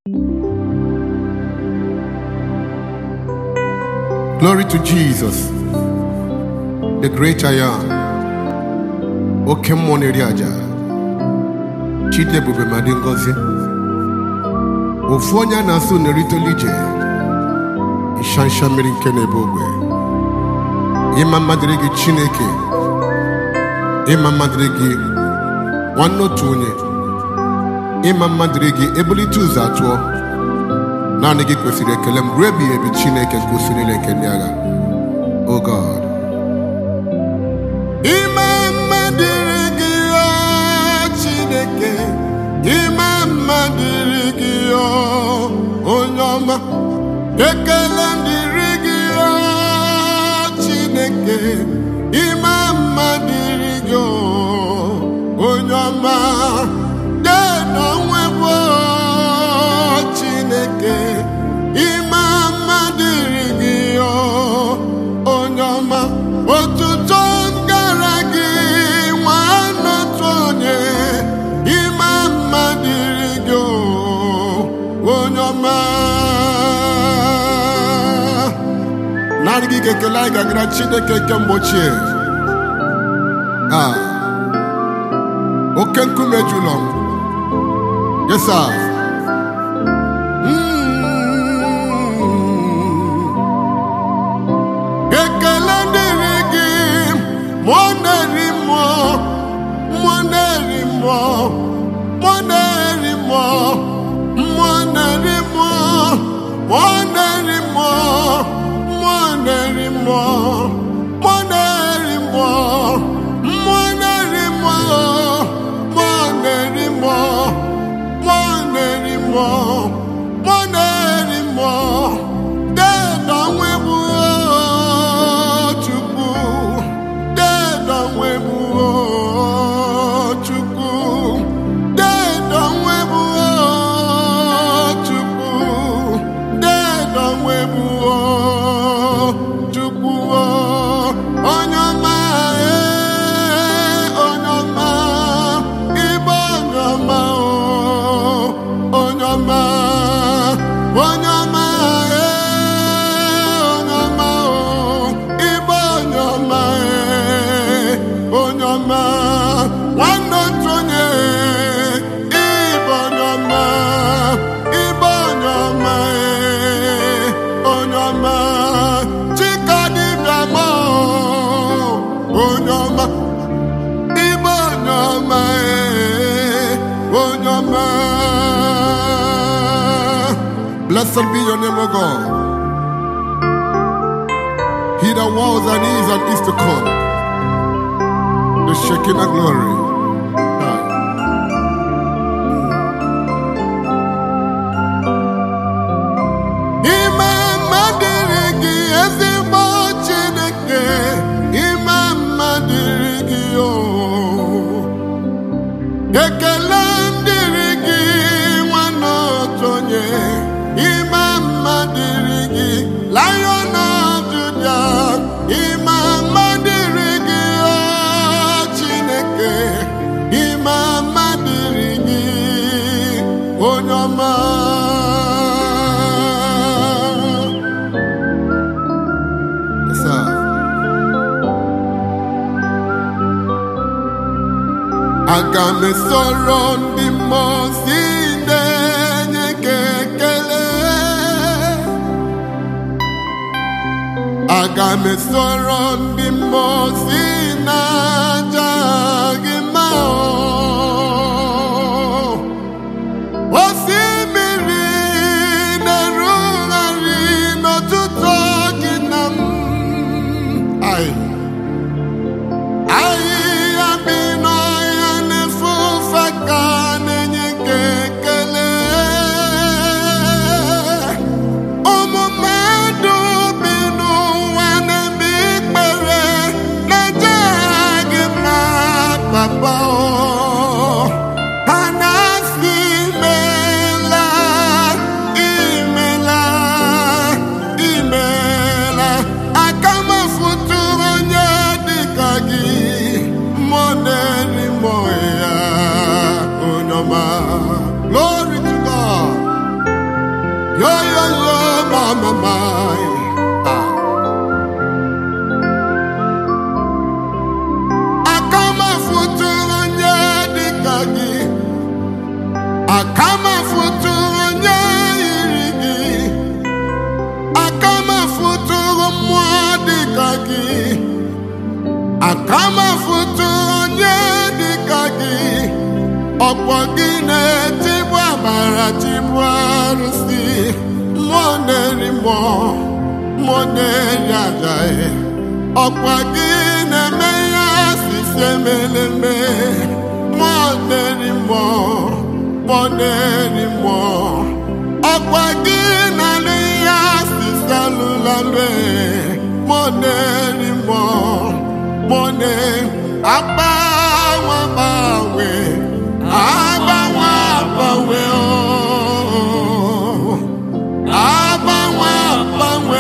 Glory to Jesus, the great I am. Oke mmụọ na-eri aja. Chidebube ma dị ngọzi. Ofu onye a na-asụ na-eritolu ije. Ịshansha mmiri nke na-ebe ogbe. Ịma mma dịrị gị Chineke. Ịma mma dịrị gị nwanne otu onye. Ịma mma dịrị gị ebulite ụzọ atụọ. naanị gị kwesịrị ekele m ruo ebighị ebi chineke nke usoro niile nke ndị agha o god ime mma dịrị gị o chineke ime mma dịrị gị o onye ọma ekele dịrị gị o chineke ime mma dịrị gị o onye ọma dedo nwebụ chineke ime mma dịrị gị o onye ọma otuto m gara gị nwanne otu onye ime mma dịrị gị o onye ọma naanị gị ga-ekele anyị gagara chineke nke mgbe ochie Ah, oke nkume jụlọ m yes sir ekele dịrị gị mụọ na-eri mmụọ mmụọ na-eri mmụọ mmụọ na-eri mmụọ mmụọ na-eri mmụọ mmụọ na-eri mmụọ mmụọ na-eri mmụọ mmụọ na-eri mmụọ mmụọ na-eri mmụọ mmụọ na-eri mmụọ mmụọ na-eri mmụọ mmụọ na-eri mmụọ dedo nwebu chukwu dedo nwebu chukwu dedo nwebu chukwu dedo nwebu chukwu onye ọma ee, onye ọma ịbụ onye ọma o, onye ọma onye ọma ee, onye ọma o, ịbụ onye ọma ee, onye ọma nwanne otu onye ịbụ onye ọma ịbụ onye ọma ee, onye ọma chika dịbịa ma o, onye ọma ịbụ onye ọma ee, onye ọma Blessed be your name, O God. He that was and is and is to come. The Shekinah glory. Ah. Ime mma dịrị gị ezigbo Chineke, ime mma dịrị gị o. Ekele dịrị gị nwanne otu onye, ime mma dịrị gị Lion of Judah, ime mma dịrị gị o Chineke, ime mma dịrị gị onye ọma. Yes, sir. aga m esoro ndị mmụọ si na-enye gị ekele aga m esoro ndị mmụọ si na-aja gị mma o. osimiri na-erugharị n'ọtụtụ gị na m Ai. ahịhịa bi n'ọhịa na-efufe ka na-enye gị ekele ụmụ mmadụ bi n'ụwa na-eme ikpere na-eje mama my. Ah. Aka m afụtụrụ onye dịka gị. Aka m afụtụrụ onye yiri gị. Aka m afụtụrụ mmụọ dịka gị. Aka m afụtụrụ onye dịka gị. Ọkpọ gị na-etigbu amara tigbu arụsị. Mmụọ na-eri mmụọ, mmụọ na-eri aja. Ọkwa gị na-eme ihe asịsị emeleme. Mmụọ na-eri mmụọ, mmụọ na-eri mmụọ. Ọkwa gị na-alụ ihe asịsị alụlalụ. Mmụọ na-eri mmụọ, mmụọ na-eri agbanwe agbanwe. Agbanwe agbanwe ooo. Agbanwe agbanwe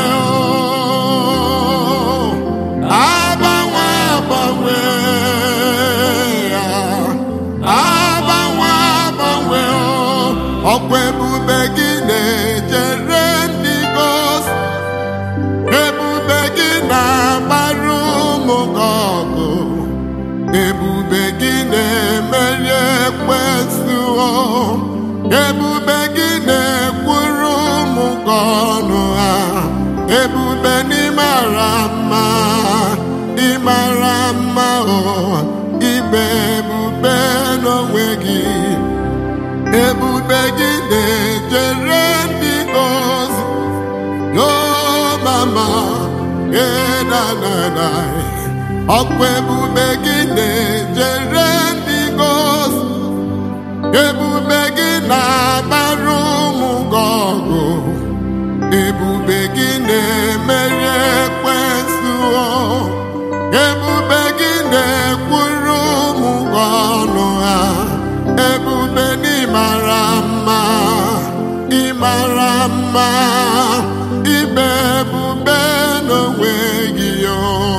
ooo. Agbanwe agbanwe ya. Agbanwe agbanwe ooo. Ọkwa ebube gị na-ejere ndị gosi. Ebube gị na-agbara ụmụ gị ọgụ. Ebube gị na-emeri ekwensu o. Ebube gị na-ekwuru ụmụ gị ọnụ ha. Ebube n'ịmara mma, ịmara mma o. Ibe ebube n'onwe gị. Ebube gị na-ejere ndị ozi. Yo mama, eh na na na. Ọkwa ebube gị na-ejere ndị gosi. Ebube gị na-agbara ụmụ gị ọgụ. Ebube gị na-emeri ekwensu o. Ebube gị na-ekwuru ụmụ gị ọnụ ha. Ebube n'ịmara mma, ịmara mma, ibe ebube n'onwe gị o.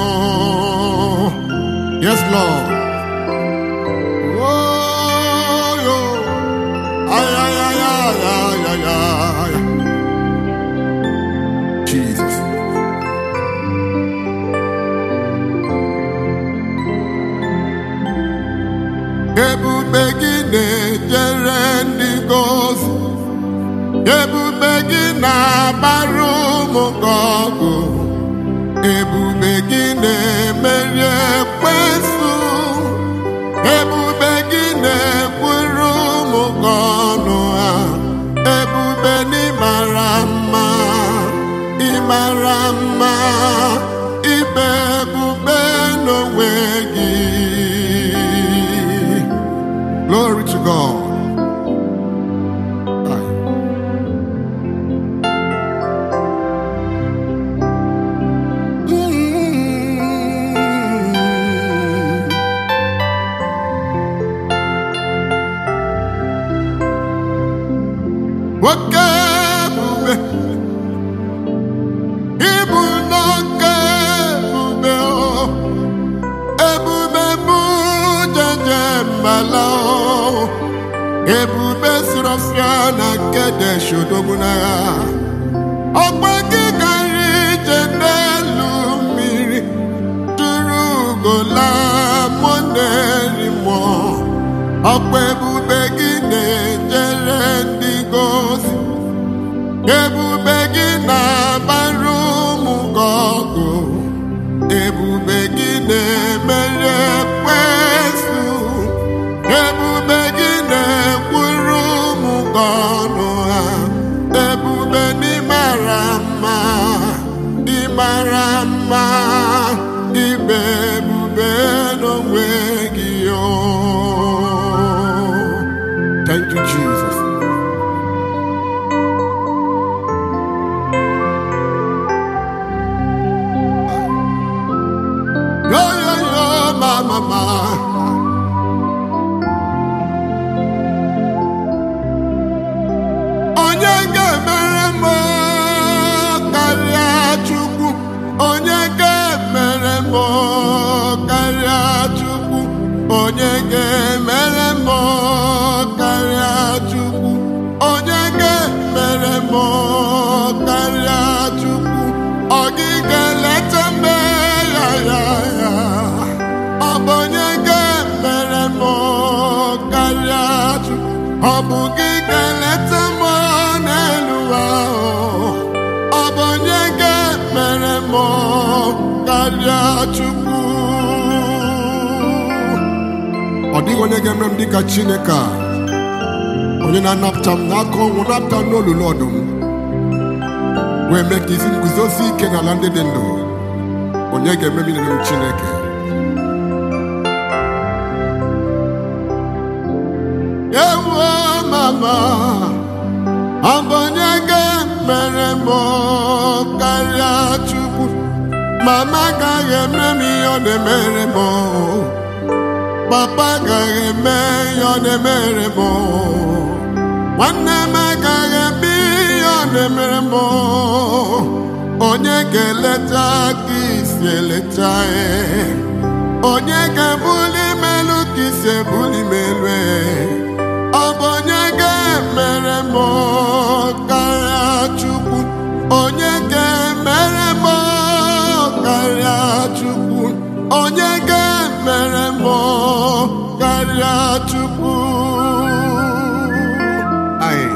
Yes, Lord. Oh, yo. Ay, ay, ay, ay, ay, ay, ay. Jesus. Ebube gị na-ejere ndị gosi. Ebube gị na-agbara ụmụ gị ọgụ. Ebube gị na-emeri ekwensu. Ebube gị na-ekwuru ụmụ gị ọnụ ha. Ebube n'ịmara mma, ịmara mma, ibe ebube n'onwe gị. Glory to God. Aye. Mm. Nwoke ebube, ịbụ nwoke ebube o. Ebube bụ jeje mbala o. Ebube siri ọfịa na Kedesh odogwu n'agha. Ọgba gị gara ije n'elu mmiri. Tụrụ ugola mụ na-eri mmụọ. Ọkwa ebube gị na-ejere ndị gosi. Ebube gị na-agbara ụmụ gị ọgụ. Ebube gị na-emeri ekwensu. Ebube gị na-ekwuru ụmụ gị ọnụ ha. Ebube n'ịmara mma, ịmara mma, ibe ebube n'onwe gị o. Thank you, Jesus. Yo, yo, yo, ma, ma, ma. Onye ga-emere m karịa Chukwu? Onye ga-emere m karịa Chukwu? Onye ga-emere m karịa Chukwu? Onye ga-emere m karịa gị ga-eleta mbe ya ya ya ọ bụ onye ga-emere m karịa Chukwu ọ bụ gị ga-eleta m n'elu ahụ ọ bụ onye ga-emere m karịa Chukwu ọ dịghị onye ga-emere m dịka Chineke a onye na-anapụta m n'aka ọnwụ napụta m n'olulu ọdụm wee mee ka isi m guzosi ike n'ala ndị dị ndụ onye ga-eme m ilere m Chineke ewo mama ọ bụ onye ga-emere m karịa Chukwu mama agaghị eme m ihe ọ na-emere m papa agaghị eme ihe ọ na-emere m nwanne m agaghị eme ihe ọ na-emere m onye ga-eleta ka isi eleta ya onye ga-ebuli melu ka isi ebuli melu ọ bụ onye ga-emere m karịa Chukwu onye ga-emere m karịa Chukwu onye ga-emere m karịa Chukwu Aye.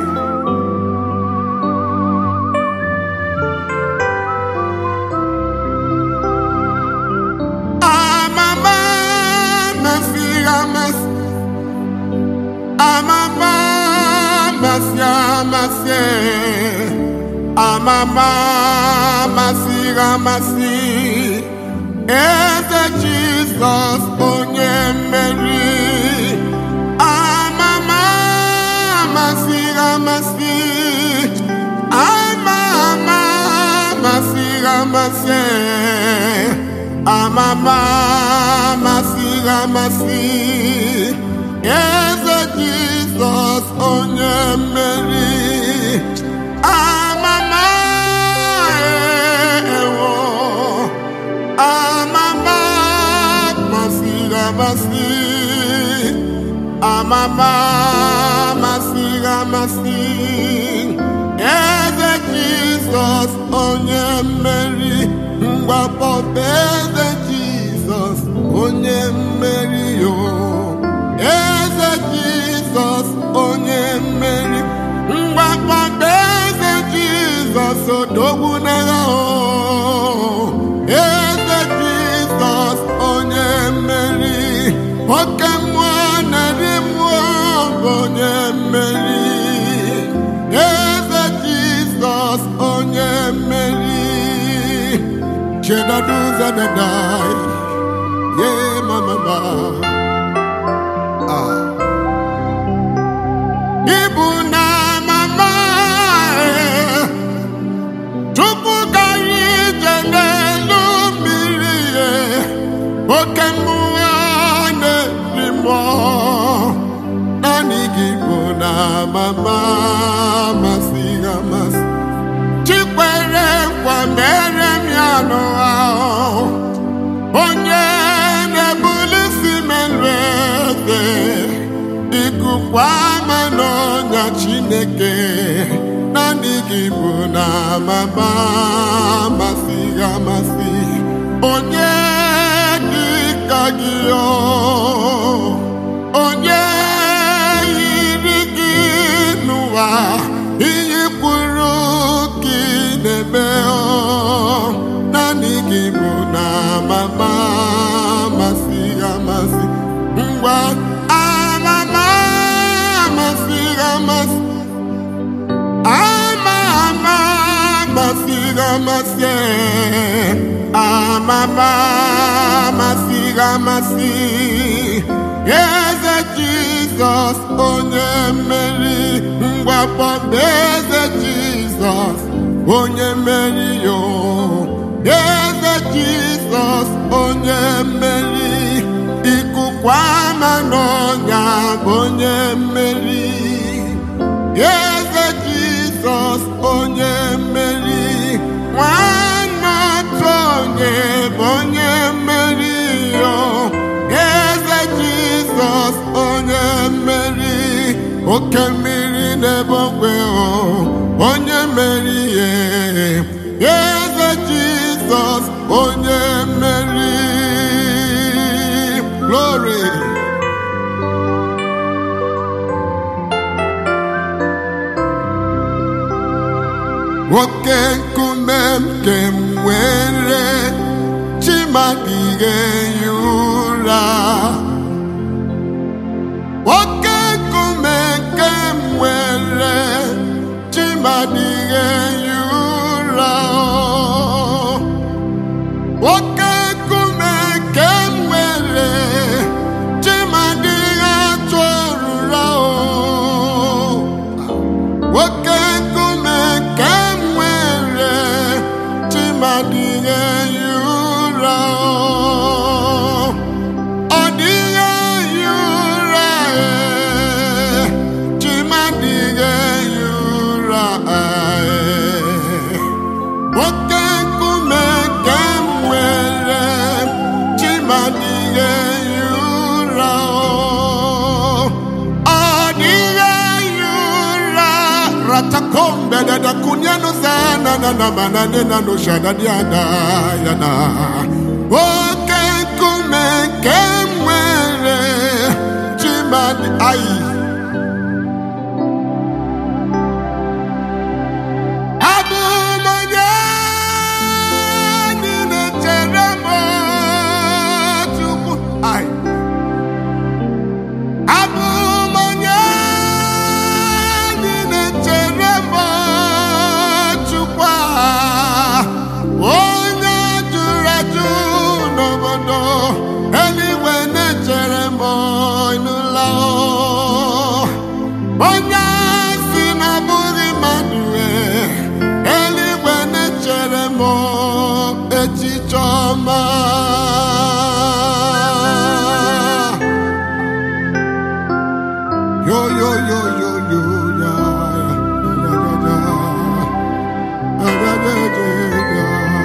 Amama masi amasi Amama masi amasi Amama masi amasi Eze Jizọs onye mmeri Amama masi amasi Amama masi amasi Amama masi amasi Eze Jizọs onye mmeri Amama ewo Amama masi amasi Amama masi amasi Eze Jizọs onye mmeri mgbapọta eze Jizọs onye mmeri yo eze Jizọs onye mmeri mgbapọta eze Jizọs odogwu n'agha o eze Jizọs onye mmeri oke mmụọ narị mmụọ bụ onye mmeri eze Jizọs onye mmeri Chedadu Zadadai Ye mama ba Ah Ibu na mama eh. Chukwu gari ije n'elu mmiri eh. Oke mmụọ na-eri mmụọ Naanị gị bụ na mama masị amasị chikwere nkwa mere m ya n'ụwa ahụ. onye na-ebuli si melu eze ikukwa ama n'ọnya chineke naanị gị bụ na mama masị amasị onye dị ka gị o onye yiri gị n'ụwa ihe kwuru ka ị na-eme ọ naanị gị bụ na mama masị amasị ngwa amama masị amasị ama ama masị amasị amama masị amasị eze jizọs onye mmeri mgbapọta eze jizọs onye mmeri yo eze jizọs onye mmeri ikukwa ama n'ọnya bụ onye mmeri eze jizọs onye mmeri nwanne otu onye bụ onye mmeri yo eze jizọs onye mmeri oke mmiri n'ebe ogwe o onye mmeri ihe eze jizọs Jizọs onye mmeri glory nwoke nkume nke m nwere chimadịghị ehi ụra nwoke nkume nke m nwere chimadịghị ehi ụra nwoke nkume nke m nwere chimadịghị atụ ọrụra nwoke nkume nke m nwere chimadịghị ehi ụra ọ dịghị ehi ụra ee, chimadịghị ehi ụra ee. nwoke nkume nke m nwere chimadịghị ehi ụra ọ dịghị ehi ụra ratakombe dada kunyanu sana na na manane na no shada diada ya na nwoke nkume nke m nwere chimadi ayi abụ m onye niile chere m chukwu ayi abụ m onye niile chere m chukwu a onye jụrụ ajụ n'obodo eluigwe na-echere m ịnụla onye si na abụghị mmadụ ee, eluigwe na-echere m echiche ọma Yo yo yo yo yo ya ya ya ya ya ya ya ya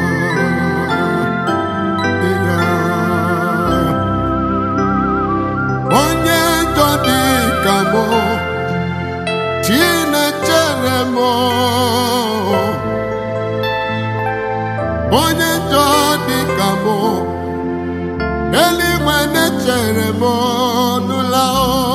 ya ya onye njọ dị ka mụ Chinechere m onye njọ dị ka mụ eluigwe na-echere m nụla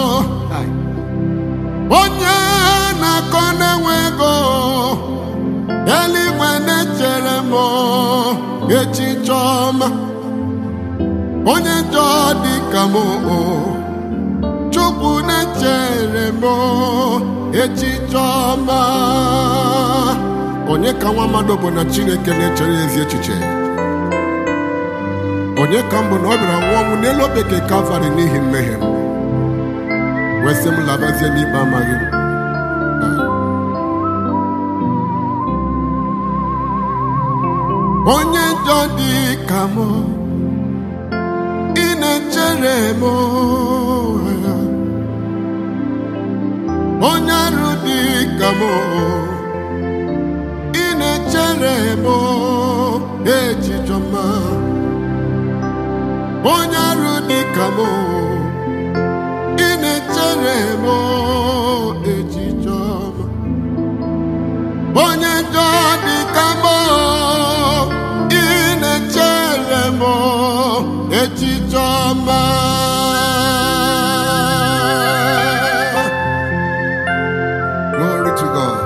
onye na-akọ na-enwe ego eluigwe na-echere m echiche ọma onye njọ dị ka m chukwu na-echere m echiche ọma onye ka nwa mmadụ bụ na chineke na-echere ya ezi echiche onye ka m bụ na ọ bịara nwụọ ọnwụ n'elu obeke kalvarị n'ihi mmehie m wee sị m labazie n'ikpe amaghị m onye njọ dị ka m ị na-echere m onye arụ dị ka m ị na-echere m echiche ọma onye arụ dị ka m ị na-echere m echiche ọma onye njọ dị ka m ị na-echere m echiche ọma Glory to God.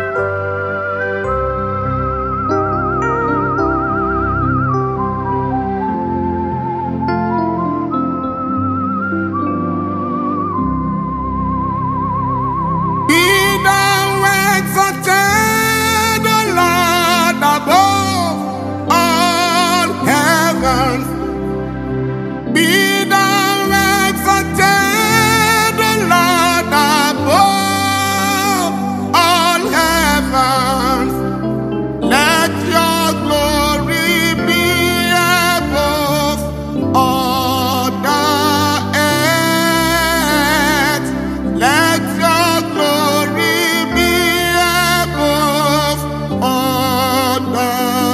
Be thou exalted, O Lord, above all heavens. Be thou exalted, O Lord, above all heavens. Let your glory be above all the earth. Let your glory be above all the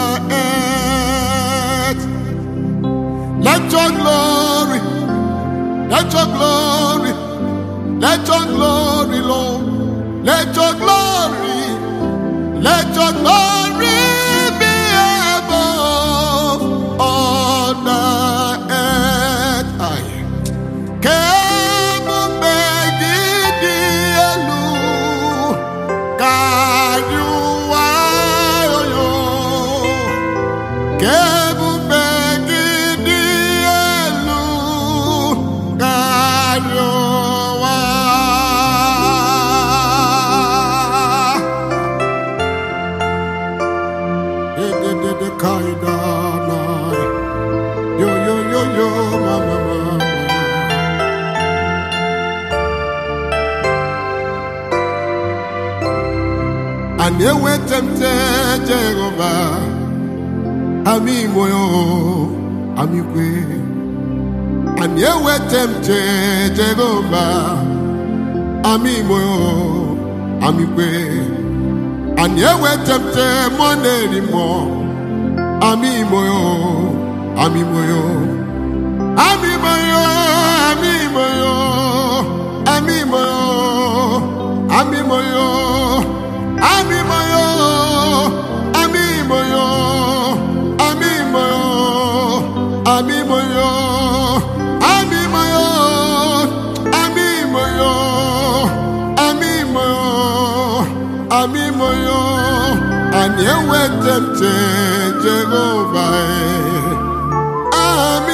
earth. Let your glory, let your glory, let your glory, Lord, let your glory, let your glory be above Ani ewetemte Jehova Ami moyo Ami kwe Ani ewetemte Jehova Ami moyo Ami kwe Ani ewetemte Moneri mo Ami moyo Ami moyo Ami moyo Ami moyo Ami moyo Ami moyo Ami moyo Ami moyo Ami moyo Ami moyo Ami moyo Ami moyo Ami moyo Ami moyo Ani ewetemte Jehova eh. Ami